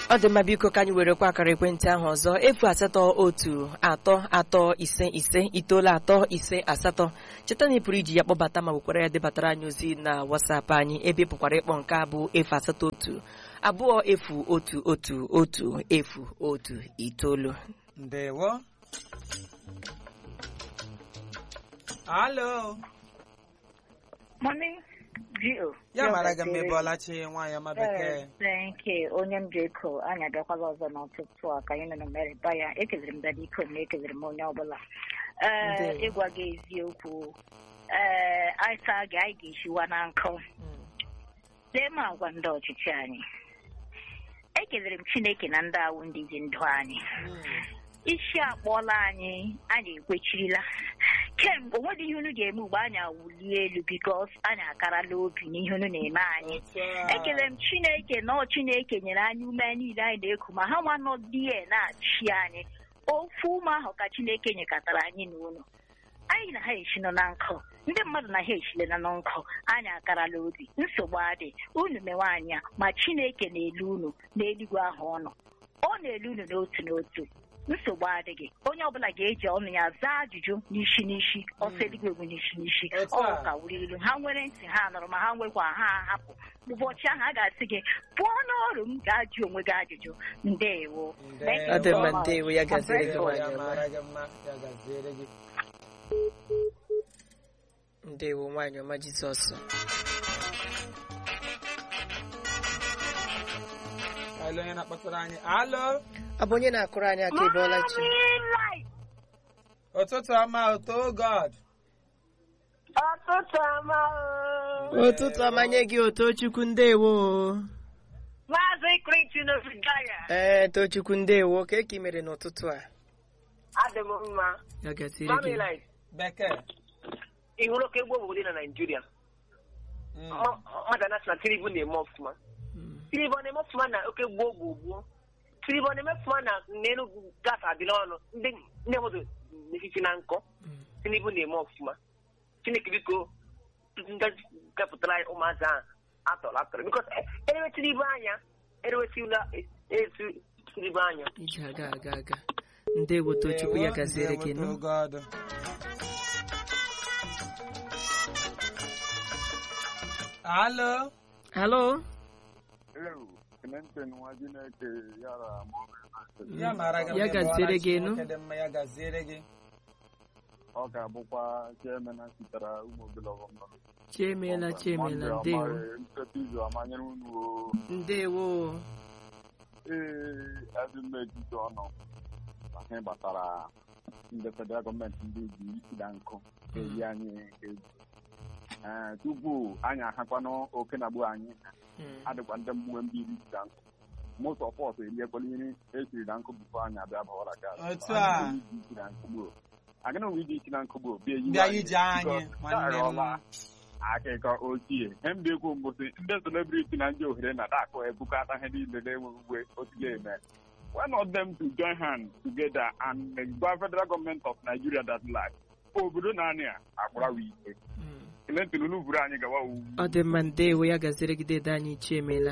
ọ dị mma biko ka anyị werekwa akara ekwentị ahụ ọzọ efu asatọ otu atọ atọ ise ise itoolu atọ ise asatọ cheta na ị pụrụ iji ya kpọbata ma wekwara ya debatara anyị ozi na wasapụ anyị ebe ị pụkwara ịkpọ nke a bụ efu asatọ otu abụọ efu otu otu otu efu otu itoolu ndewo alo Morning, Gio. ya mara gị mma ịbọọlachi nwaanyị ọma bekee Thank you. Onye m Jeko, anyị abịakwala ọzọ n'ụtụtụ a ka anyị nọ na Merịba ya. Ekelere m dada iko m ekelere m onye ọbụla. Ee, Ndewo. ịgwa gị eziokwu. Ee, anyị saa gị anyị ga-esiwa na nkụ. Lee m agwa ndị ọchịchị anyị. Ekelere m Chineke na ndị awụ ndị ji ndụ anyị. isi akpọọla anyị anyị ekwechirila kemgbe onwedị ihe unu ga-eme ugbo anyị awụlie elu bikos anyị akarala obi n'ihe unu na-eme anyị ekele m chineke na ọ chineke nyere anyị ume niile anyị na-eku ma ha nwa nọdie na-achị anyị ofu ume ahụ ka chineke nyekọtara anyị na unu anyị na ha eshino na nkụ ndị mmadụ na ha eshilena na nkụ anyị akarala obi nsogbu adị unu mewe anya ma chineke na-elu unu n'eluigwe ahụ ọnụ ọ na-elu unu n'otu n'otu nsogbu adịghị onye ọbụla ga-eji ọnụ ya zaa ajụjụ n'isi n'isi ọsọ eluigwe egwu n'isi n'isi Otu ọ a. ka wuru ilu ha nwere ntị ha nụrụ ma ha nwekwa ha ahapụ ụbọchị ahụ a ga-asị gị pụọ n'ọrụ m ga-ajụ onwe gị ajụjụ ndewo Thank you ọ dị mma so much. ndewo ya gaziri gị ndewo nwaanyị ya ọma mara gị mma ya gaziere gị ndewo nwaanyị ọma jizọs alo onye na-akpọtara anyị alo ọ bụ onye na-akụrụ anyị aka ịbọọla chi ụtụtụ ọma ụtọ god Ọtụtụ ọma oo. ụtụtụ ọmanye gị otochukwu ndewo Maazị Clinton Ofidaya. ee tochukwu ndewo ka eke mere n'ụtụtụ a Adị m mma. ya gaziri gị Mamịlaịt, bekee ị hụrụ ka egwu obodo na Naịjirịa? Mm. Ma- Mmadụ anasị na Tinubu na-eme ọfụma. Mm. Tinubu ọ na-eme ọfụma na oke gboo gboo gboo. Tinubu ọ na-eme ọfụma na n'Enugu gas adịla ọnụ. Ndị ndị mmadụ n'etiti na nkọ. Mm. Tinubu na-eme ọfụma. Chineke biko gapụtara anyị ụmụazị ahụ atọrọ atọrọ. Bikos erewe Tinubu anya, erewetụla etu Tinubu anya. ije aga aga aga ndewo tochukwu ya gaziere gị ndewo nụ God. alo halo Ewu, Clinton nwa Chineke yara ya mara gị mma Ya gaziere ịbọọla chi, gị nụ. nwoke dị mma ya gaziere gị ọ ga-abụkwa chairman sitere ụmụ obele ọghọm chiemela chiemela ndewo nteta izu amanyere unu o ndewo ee azụmma etiti ọnụ na ihe gbasara ndị federal gọọmenti ndị ji isida nkụ eyi anyị egwu Ee, tupu anyị ahakwanụ oke na gbu anyị Mm. adịkwa ndị mgbe ndị iri isida nkụ most of us eriekwala ihe esiri na nkụ bifo anyị abịa bawara gas Otu a. agịna nwe iji isi na nkụ bụ bịa yi bịa ije anyị nwanne m akụkọ ochie ihe m na-ekwu mbụsị ndị celebrity na ndị ohere na dakụ ebukata ihe niile na-enweghị uwe otu ga-eme why not them to join hands together and gwa federal government of Nigeria that like obodo naanị a akpụrawa ike Mm. Clinton unu buru anyị gawa uwu ọ dị mma ndewo ya gaziere gị dede anyị chiemela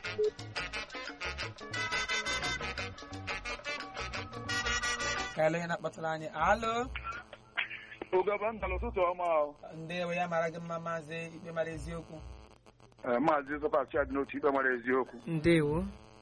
ka alo onye na-akpọtara anyị alo ogaba ndala ụtụtụ ọma ndewo ya mara gị mma maazị ikpe mara eziokwu maazị zọpachị adị n'otu ikpe mara eziokwu ndewo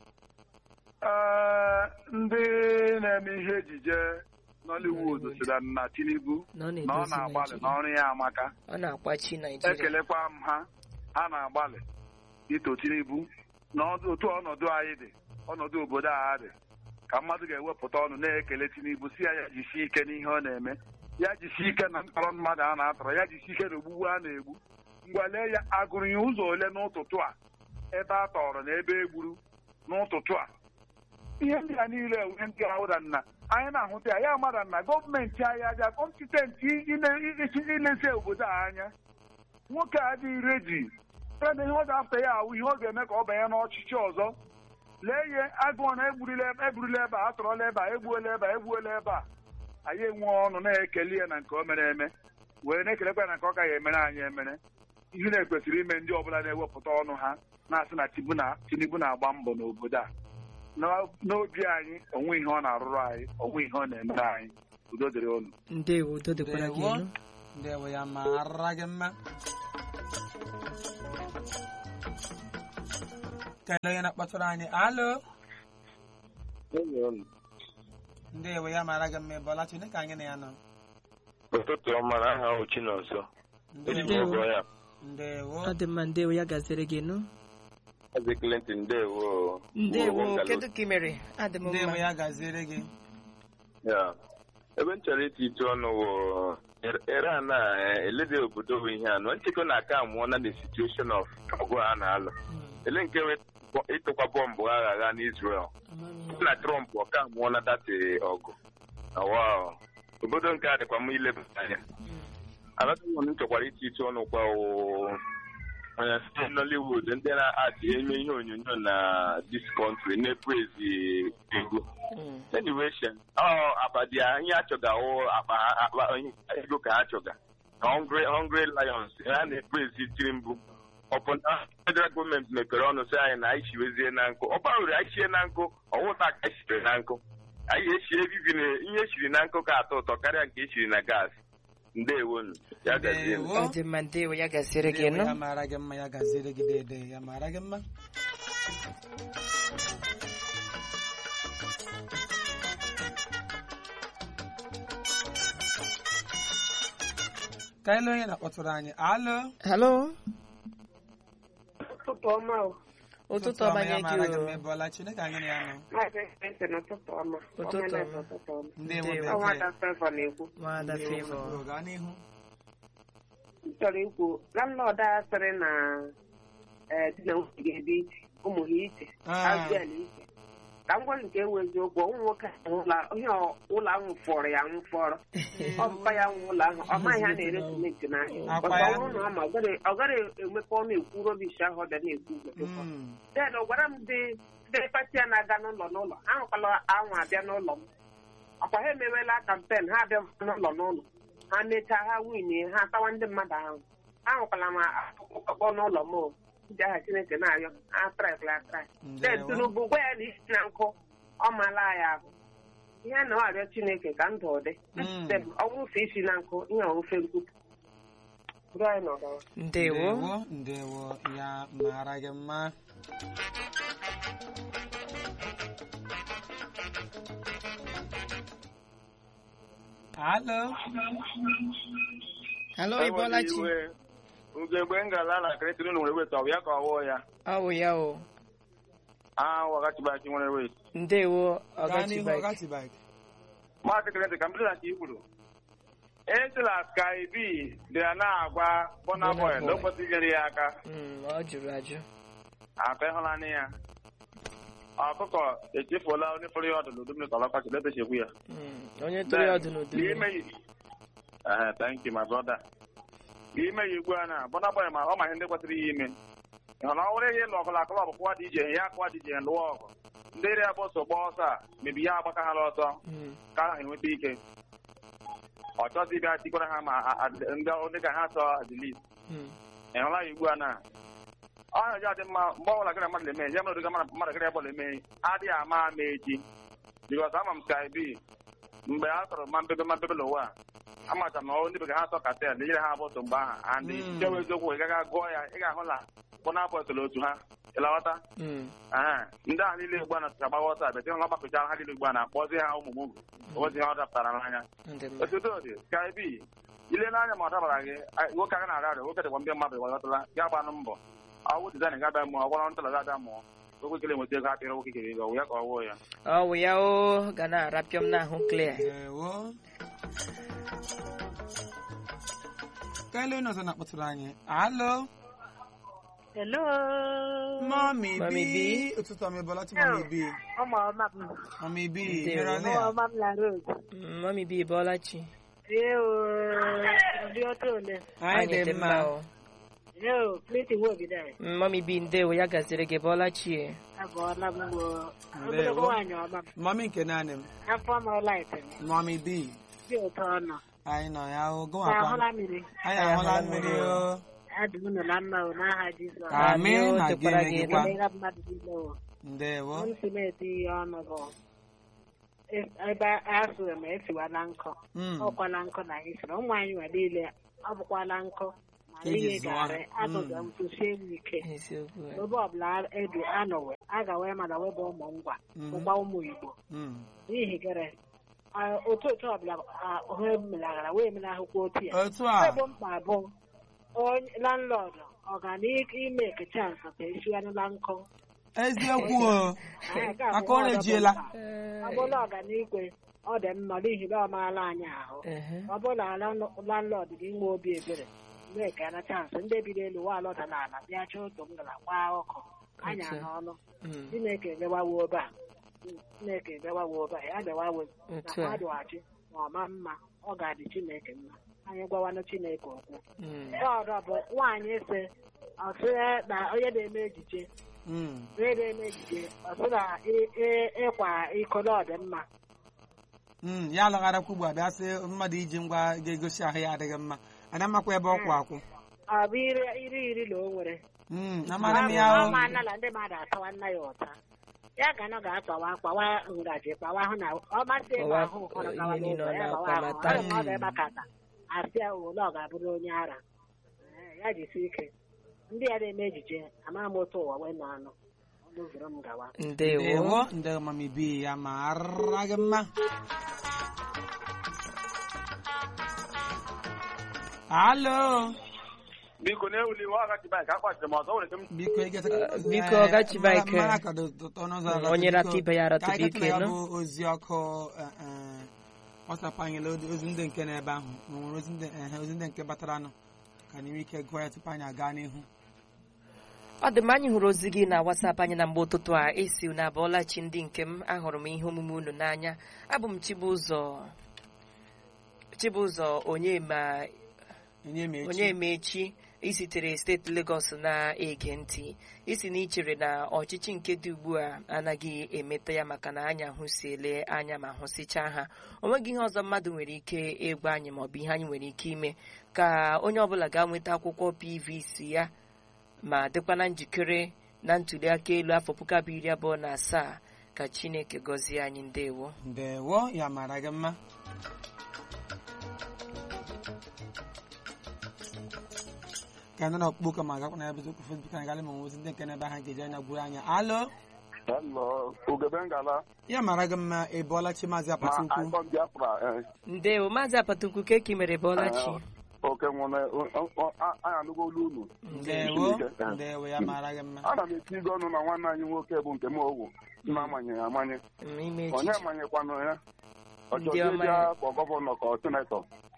ndị na-eme ihe ejije Nollywood sịra na Tinubu na ọ na ọ na-edozi na-agbalị Naijiria n'ọrụ ya amaka ọ na-akwachi naijiria ekelekwa m ha ha na-agbalị ito Tinubu na otu ọnọdụ anyị dị ọnọdụ obodo a dị ka mmadụ ga-ewepụta ọnụ na-ekele Tinubu si ya ya jisie ike n'ihe ọ na-eme ya jisie ike na mkpọrọ mmadụ a na-atọrọ ya jisie ike na ogbugbu a na-egbu ngwa lee ya agụrụ ya ụzọ ole n'ụtụtụ a ebe a tọrọ na ebe egburu n'ụtụtụ a ihe ndị a niile enwe ndị ahụda nna anyị na-ahụta ya ya mara na gọọmenti anyị aja kọmpitenti ilezi obodo a anya nwoke a adịghị reji ebe ihe ọ ga-afta ya awụ ihe ọ ga-eme ka ọ banye n'ọchịchị ọzọ lee ihe agụọ na egburula eburula ebe a atọrọla ebe a egbuola ebe a egbuola ebe a anyị enwe ọnụ na-ekele ya na nke o mere eme wee na-ekelekwa na nke ọ gaghị emere anyị emere ihe na-ekwesịrị ime ndị ọbụla na-ewepụta ọnụ ha na-asị na Tinubu na- Tinubu na-agba mbọ n'obodo a na- n'obi anyị onwe ihe ọ na-arụrụ anyị onwe ihe ọ na-emere anyị udo dịrị unu ndewo udo dịkwara gị Ndewo. elu ndewo ya mara gị mma kelee onye na-akpọtụrụ anyị alo ndewo ya mara gị mma ịbọla chineke anyị na ya nọ ụtụtụ ọma na aha ahụ Chinonso eji m Ndewo. ọgọ ya ndewo ọ dị mma ndewo ya gaziri gị nụ Maazị Clinton ndewo ndewo Ngalụ. kedu ka ị mere adị m ndewo mma ya gaziere gị Ya. ebe m chọrọ iti itu ọnụ wụ Iran a eh, elede obodo bụ ihe anọ nchekwa na aka amụọ na the situation of ọgụ a na-alụ ele nke nwe ịtụkwa bọmbụ agha agha n'Israel na Trump ọka amụọ na dati ọgụ Wow. obodo nke a dịkwa m ileba anya anatụmụ m chọkwara iti itu ọnụ kwa wụ onye site Nollywood ndị na-adị eme ihe onyonyo na this country na-eprezi ego Mm. anyway shen ọ abadi anyị achọga wụ akpa akpa ego ka ha chọga na hungry hungry lions ha na-eprezi tirimbu ọbụna federal gọọmenti mepere ọnụ sị anyị na anyị chiwezie na nkụ ọ gbanwere anyị chie na nkụ ọwụta ka anyị chiri na nkụ anyị echie ebibi na ihe echiri na nkụ ka atọ ụtọ karịa nke echiri na gas ndewonu ya gazie Ndewo. ọ dị mma ndewo ya gaziri gị ndewo nụ ya mara gị mma ya gaziere gị dede ya mara gị mma ka ele onye na-akpọtụrụ anyị alo halo ụtụtụ ọma o ụtụtụ ọma nye ya mara gị gị mma o ịbọla chineke anyị na ya nọ maazị ekpente na ụtụtụ ọma Ụtụtụ Ọma na ọma. ụtụtụ ọma ndewo Ndewo. ọnwa bekee da fevọ na-ekwu nwada fevọ Ndewo, gaa n'ihu m chọrọ ikwu landlọd a sịrị na ee, di na nwunye ga-ebi iche ụmụ ha iche Ah. azụel iche ka m gwa nke ewu eziokwu ụmụ nwoke ahụ ụlọ- ihe ọ- ụlọ ahụ fọrọ ya nwụfọrọ ọ bụkwa ya nwe ụlọ ahụ ọ maghị ha na-ere simenti n'ahịa Akwa Ọzọ ya. ọ bụrụ na ọ ma ọ gaghị- ọ gaghị emepe ọnụ ekwu robish ahụ ọ bịa na-ekwu ugbo Mm. den ọ gwara m dị ndị pati a na-aga n'ụlọ n'ụlọ ahụkwala anwụ abịa n'ụlọ m ọkwa ha emewela kampen ha abịa n'ụlọ n'ụlọ ha mechaa ha winie ha atawa ndị mmadụ ahụ ahụkwala m akpụkpọ n'ụlọ m o. ndị agha chineke na-arịọ ha traịkla traị den Ndewo. tinubu gwa ya na isi na nkụ ọ maala ya ahụ ihe a na ọ arịọ chineke ka ndụ ọ dị Mm. Dem, ọ bụrụ isi na nkụ ihe ofe nkwupụ bụrụ anyị n'ọgawa ndewo ndewo ndewo ya mara gị mma alo halo ịbọlachi ugegbe ngala na kretiri nwere weta ọ bụ ya ka ọwụọ ya ọ bụ ya o a wagachibachi nwere wet ndewo gaa ọgachi n'ihu bike ọgatibik maazị kreti ka mbiri na ka i kwuru esila sky b dị ya na-agwa Burna Burna Boy na o Boy. kwesịrị inyere ya aka Mm, ọ jụrụ ajụ aka ịhụlanị ya ọkụkọ echefuola onye fọrọ ya ọdụ n'udu mmiri ka ọlọkọchị letechekwu ya Mm, onye tụrụ ya ọdụ n'udu mmiri. N'ime yi- Ehe, thank you my brother n'ime ya ugbu a na Burna Boy ma ọ ma ihe ndị kwesịrị ya ime ị hụrụ na ọ nwere ihe ịlụ ọgụla klọb kụwa dị ije ya kụwa dị ije lụọ ọgụ ndị ri abụ so gba ọsọ a mebi ya agbaka ha ọsọ Mm, ka ha enweta ike ọ chọzi ịbịa tikwara ha ma a- a- ndị ndị ka ha sọ adilis mm, ị hụla ya ugbu a na ọhịa ji adị mma mgbe ọbụla gịrị mmadụ eme ya mere mmadụ mmadụ gịrị bọọlụ eme adịghị ama ama echi bikọs ama m sky b mgbe a tọrọ ma mbebe ma mbebe n'ụwa a, amacha m na ọ ndị bekee ha sọ katel nyere ha bọtụ mgbe ahụ and Mm. chewe eziokwu ị gaghị gụọ ya ị ga-ahụ na bọna bọtụlụ otu ha ịlawata mm, Aha, ndị ahụ niile ugbu a na-atụcha gbawa ọsọ abịa hụla gbakọchara ha niile ugbu a na-akpọzi ha ụmụ mụgụ ozi ha ọ dapụtara n'anya ọ dị mma. otuto dị sky b ile n'anya ma ọ dabara gị a- nwoke aga na-arịa arịa nwoke dịkwa ndị mmadụ ịghọtala ya gbanụ mbọ ọwụ dizaịn ga-abịa mụọ ọgwara ntala ga-abịa mụọ nwoke kele nweta ego apịara nwoke kere ego ọ wụ ya ka ọ wụọ ya ọ bụ ya o ga na-arapịọ m n'ahụ clear ndewo ka ele onye ọzọ na-akpọtụrụ anyị alo Hello. mami Mami bi B. ụtụtụ ọma ịbọlachi mami bi Ụmụ ọma m. mami bi Ndewo. nyere Ụmụ ọnụ ya ọma m na Rose. Mm, mami bi bọlachi Ee o. Ndị ọtọ ole. anyị dị mma o Ee o. Pleti wo bi dai. Mm, mami bi ndewo ya gaziri gị bọlachi e. Abụọla m wo. Ndewo. Ogologo nwaanyị ọma m. mami nke naanị m Afọ m ọlaịtị m. mami bi Dị ụtọ ọnụ. anyị nọ ya o Na gụwakwa ahụla mmiri. anyị ahụla mmiri o Adị m nọ na mma o n'aha Jizọs. Amen Amị o, na dịkwara gịnị gị gịkwa Emeghị mmadụ niile o. ndewo m si na-eti ihe ọnụ bụ e- ebe asụrụ m esiwala nkụ Mm. ọkwala nkụ na anyị sịrị ụmụ anyị nwe niile ọ bụkwala nkụ ma Ka eji ihe zụọ garị ha. agụga Mm. mfụsie m ike eziokwu a. ebe ọbụla edu anọwe a ga-wee mana webe ụmụ ngwa Mhm. ụgba ụmụ igbo Mm. n'ihi gịrị a- otu otu ọbụla a- ha melaghara wee menahụkwa otu ya otu a ebe mkpa bụ onye landlord ọganime kechans ka esiwanụla nkụ eziokwu o Anyị ga-abụ aka ọ ọdọ bụ na-ejiela mkpa. ọ bụla ọganigwe ọ dị mma n'ihi na ọ maala anyị ahụ Ehe. ọ bụla landlord gị nwe obi ebere mee ka na chansị ndị bi n'elu wa alọda n'ala bịa chọọ otu m gara gbaa ọkụ anya Otu a. n'ọnụ Mm. chineke ebewawo obe a chineke ebewawo obe a ya bewawo na Otu a. mmadụghachi ma ọ ma mma ọ ga-adị chineke mma anyị gwawanụ chineke okwu Mm. ọdọ bụ nwaanyị si ọsị na onye na-eme ejije Mm. onye na-eme ejije ọsị na ị- ị- ịkwa iko na ọ dị mma Mm, ya alagharakwa ugbu a bịa sị mmadụ iji ngwa ga-egosi ahụ ya adịghị mma ana makwa ebe ọ kwụ akwụ ọ bụ iri iri iri na o nwere Mm, amara m ya o ọma anala ndị mmadụ atawa nna ya ụta ya ga na ga-akpawa kpawa ngaji kpawa ahụ na ọ masị ịgba Kpawa, ahụ ụfọdụ eh, gawa ihe niile n'ụzọ ọ ya gbawa ahụ na-akpamata. ọ dị mma ọ ga-egbakata asị ya ole ọ ga-abụrụ onye ara Eh, ya jisi ike ndị ya na-eme ejije ama m otu ụwa wee nọ anụ ọnụ zuru m gawa ndewo ndewo ndewo mami bi ya mara gị mma alo biko na-ewuli iwe ọgachi baik akpachiri m ọzọ nwere ike m biko ịgata Biko, Ọgachi Bike. mara ka dị ụtọ n'ụzọ Mm, ala, onye biko, rata ibe ya rata ka anyị bụ gatụla ya ike, bụ ozi ọkụ eh, eh, WhatsApp anyị lee ozi ndị nke n'ebe ahụ ma o nwere ozi ndị ehe, ozi ndị nke batara nụ ka anyị nwee ike gụọ ya tupu anyị aga n'ihu ọ dị mma anyị hụrụ ozi gị na WhatsApp anyị na mgbe ụtụtụ a esi na abụọla chi ndị nke m ahụrụ m ihe omume unu n'anya abụ m Chibụzọ Chibụzọ onye ma onye ma echi onye mechi isitere steeti Lagos na-ege ntị isi na ichere na ọchịchị nke dị ugbu a anaghị emeta ya maka na anyị ahụsiele anya ma hụsịchaa ha o nweghị ihe ọzọ mmadụ nwere ike ịgwa anyị maọbụ ihe anyị nwere ike ime ka onye ọbụla ga-nweta akwụkwọ PVC ya ma dịkwa na njikere na ntuli aka elu afọ puku abụọ iri abụọ na asaa ka Chineke gọzie anyị ndewo ndewo ya mara gị mma ka ndị na-ọkpụ ụka ma gakwa na ebe okwu Facebook anyị galị ma nwe ozi ndị nke n'ebe ha ga-eji anya gwuru anya alo Hello, ugebe ngala ya mara gị mma ị bụọla chi maazị apata ma ukwu icon biafra eh, ndewo maazị apatukwu ka eki mere bọlachi oke nwere anyị anụgo olu unu ndewo ndewo ya mara gị mma ana m eti ego ọnụ na nwanne anyị nwoke bụ nke m owu m amanyere amanye Mm, ime onye echiche manyekwanụ ya Ndị ọchọzi ọma eji ya. akpọ gọvanọ ka ọ sinetọ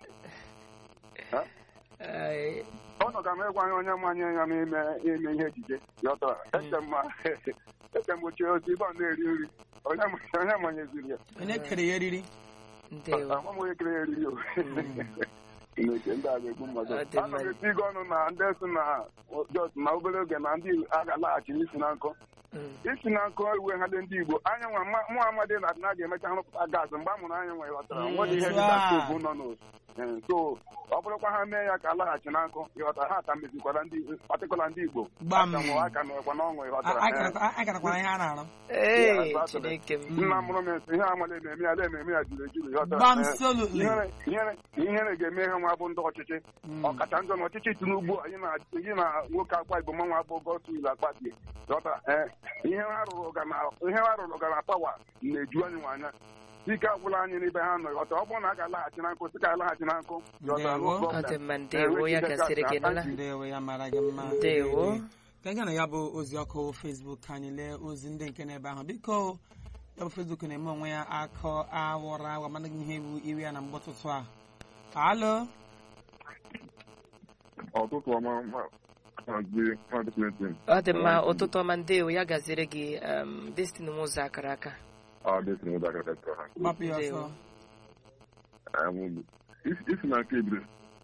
Ee, ọnụ ga m ịgwa anyị onye manye ya n'ime ime ihe ejije yọtara eche mma eche m ochie ozi ibe ọ na-eri nri onye ma- onye manyeziri ya onye kere ya eriri ndewo ama m onye kere ya eriri o Chineke ndị a ga-egbu mmadụ Ọ dị ana mma. m eti ego ọnụ na ndị si na jos na obere oge na ndị a ga-alaghachi n'isi na nkụ Mm, isi na nkụ iwe ha dị ndị igbo anya nwa ma- mụ amadi na adịna ga-emecha rụpụta gaasị mgbe a mụrụ anya nwe ghọtara Mm, nwere ihe otu dịka a. stovu nọ n'otu Eh, so ọ bụrụkwa ha mee ya ka alaghachi na nkụ ịghọtara ha ka mezikwara ndị patịkụla ndị igbo Gbam. aka nwe aka nọkwa n'ọṅụ A- ịghọtara a Eh, garakwa- a garakwana ihe a na-arụ ee Yeah, Chineke m nna mụrụ m esi ihe amala na-eme ya ala ememe ya juru ejuru ịghọtara gbam Eh, solutly ihere ihere- ihere ga-eme ha nwa bụ ndị ọchịchị Mm. ọkacha njọ na ọchịchị tinubu anyị na gị na nwoke akwa igbo manwa bụ gosul akpati ghọtara ee ihe ha rụrụ ga na ihe ha rụrụ ga na pawa na-eju anyị nwa anya ike agwụla anyị n'ebe ha nọ ghọta ọ bụrụ na a ga-alaghachi na nkụ sị ka alaghachi na nkụ ghọtara, Ndewo. no ọ problem. dị mma ndewo ya gasịrị gị nụla ndewo ya mara gị mma Ndewo. ka anyị ga na ya bụ ozi ọkụ Facebook ka anyị lee ozi ndị nke n'ebe ahụ biko ya bụ Facebook na-eme onwe ya akọ awọrọ awa mana gị ihe bụ iwe ya na mgbe ụtụtụ a alo ọtụtụ ọma maazị maazị Clinton ọ dị mma ụtụtụ ọma ndewo ya gaziere gị um, Destiny Nwụzọ akara aka ọ dịtị n'ụzọ aka tetara ha gbapụ ya ọsọ Ndewo. Em, isi isi n'aka ebido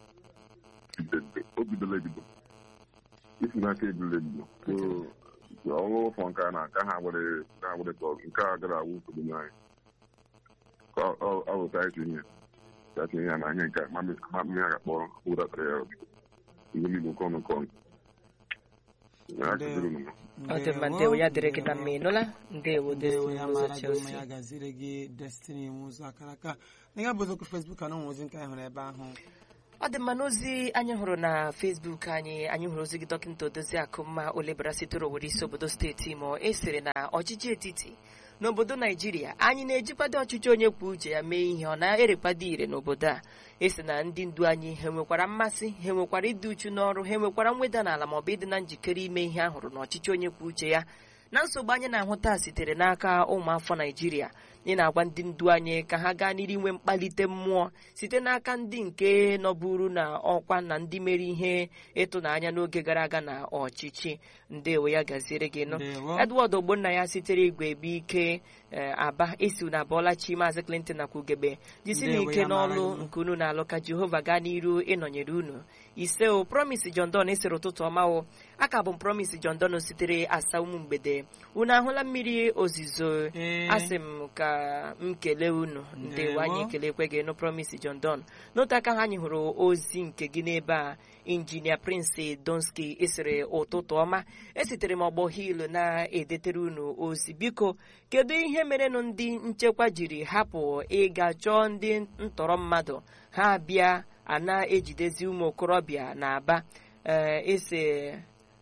o bidola ebido isi n'aka ebidola ebido so ọrụ ụfọ nke a na aka ha were ha were tọ nke a gara awụ nsogbu nye anyị ka ọ- ọ- ọ wụta isi ihe ya tinye ya na ihe nke a ma mmiri a ga-akpọ ụdatara ya ihe niile nke ọnụ nke ọnụ Ya dịrị unu. ọ dị mma ndewo ya dịrị gị na mma ị nụla ndewo ndewo destiny ya ụzọ mara gị mma chelsea ya gaziri gị destiny ụzọ akara aka na ya bụ oziokwu fesbuk a na onwe ozi nke anyị hụrụ ebe ahụ ọ dị mma n'ozi anyị hụrụ na fesbuk anyị anyị hụrụ ozi gị dọkịta odozi akụmma olebara sitere owere isi obodo steeti imo e sịrị na ọchịchị etiti n'obodo naijiria anyị na-ejikwado ọchịchị onye kwuo uche ya mee ihe ọ na-erekwado ire n'obodo a esi na ndị ndu anyị ha nwekwara mmasị ha nwekwara ịdị uchu n'ọrụ ha nwekwara mweda n'ala maọbụ ịdị na njikere ime ihe a hụrụ n'ọchịchị onye kwuo uche ya na nsogbu anyị na-ahụta sitere n'aka ụmụafọ naijiria ị na-agwa ndị ndu anyị ka ha gaa n'iru inwe mkpalite mmụọ site n'aka ndị nke nọburu na ọkwa na ndị mere ihe ịtụnanya n'oge gara aga na ọchịchị ndewo ya gaziere gị nụ Ndewo. edward ogbonna ya sitere igwe ebe ike eh, aba esi na abọọlachi maazị clinton nakwa ugebe jisi Ndewo, n'ike ya mara n'ọlụ gị mma. nke unu na-alụ ka jehova gaa n'iru ịnọnyere unu ise o promise john don esere ụtụtụ ọma o aka bụ m promise john don sitere asa umu mgbede unu ahụla mmiri ozizo Ee. asị m ka m kelee unu ndewo Ndewo. anyị kelekwe gị nụ promise john don n'otu aka ha anyị hụrụ ozi nke gị n'ebe a injinia prince donski esere ụtụtụ ọma esitere m ọgbọ hil na-edetere unu ozi biko kedu ihe merenụ ndị nchekwa jiri hapụ ịga chọọ ndị ntọrọ mmadụ ha bịa a na-ejidezi ụmụ okorobịa na aba ee ese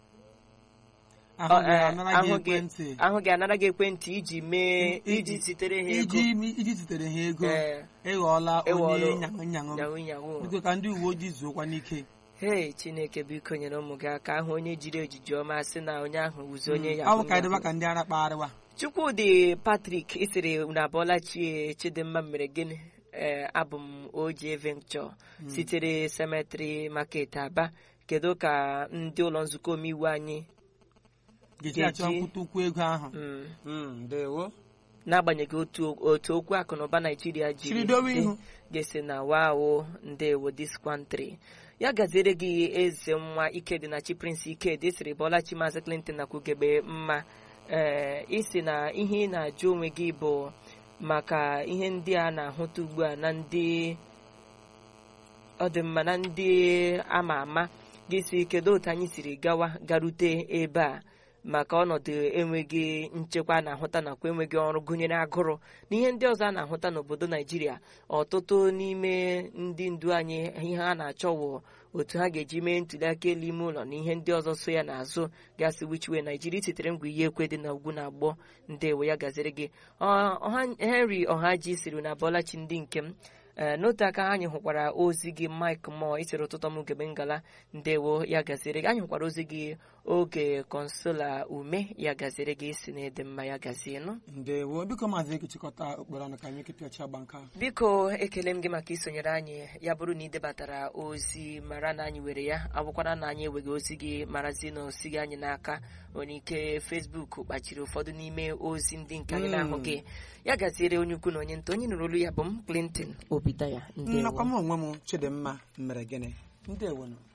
ahụ ọ, gị eh, anara gị ahụ gị- ekwentị ahụ gị anara gị ekwentị iji mee I- iji zitere ha ego iji iji zitere ha ego Ee. ịghọọla Ịghọọla onye nyaṅụ nyaṅụ nyawu nyawu biko ka ndị uwe ojii zuokwa n'ike hei chineke biko nyere ụmụ gị aka ahụ onye jiri ejiji ọma sị na onye ahụ wụzi onye ọ bụ yahoo ka anyị dịba yahoo. ka ndị ara kpagharịwa chukwudị patrik isiri na abọlachi chidimma mere gịnị ee abụ m oji venture sitere cemetery market aba kedu ka ndị ụlọ nzukọ omeiwu anyị ga-eji achọ Ga-eji- nkwụta ụkwụ ego ahụ mm, Mm, ndewo n'agbanyeghị otu otu okwu akụnụba naijiria Chiri jiri dowe dị, ihu. ga-esi na wawo ndewo diskwantri ya gaziere gị eze nwa ikedịnachi prince ikedi siri bọlachi maazị clinton na kwugebe mma ee isi na ihe ị na-ajụ onwe gị bụ maka ihe ndị a na-ahụta ugbu a na ndị ọ dị mma na ndị ama ama gị si kedu otu anyị siri gawa garute ebe a maka ọnọdụ enweghị nchekwa a na-ahụta nakwa enweghị ọrụ gụnyere agụrụ na ihe ndị ọzọ a na-ahụta n'obodo naijiria ọtụtụ n'ime ndị ndu anyị ihe ha na-achọ wụ otu ha ga-eji mee ntụliaka elu ime ụlọ na ihe ndị ọzọ so ya n'azụ gasị wichiwe naijiria sitere ngwa ihe ekwe dị na ugwu na agbọ ndewo ya gaziri gị Ọ- ọha henry ọhaji siri na bọlachi ndị nke m ee n'otu aka anyị hụkwara ozi gị mike mo isiri ụtụtụ m ugebe ngala ndewo ya gaziri gị anyị hụkwara ozi gị oge konsola ume ya gaziri gị si na ịdị mma ya gazie nụ ndewo biko maazị ekechikọta okporo ọnụ ka anyị kepịa ọcha agba nke ahụ biko ekele m gị maka isonyere anyị ya bụrụ na ị debatara ozi mara na anyị were ya abụkwara na anyị enweghị ozi gị marazi na osi gị anyị n'aka nwere ike fesbuk kpachiri ụfọdụ n'ime ozi ndị nke anyị Mm. na-ahụ gị ya gaziere onye ukwu na onye nta onye nụrụ olu ya bụ m clinton obidaya ndewo nnakwa m onwe m chidimma mere gịnị ndewo nụ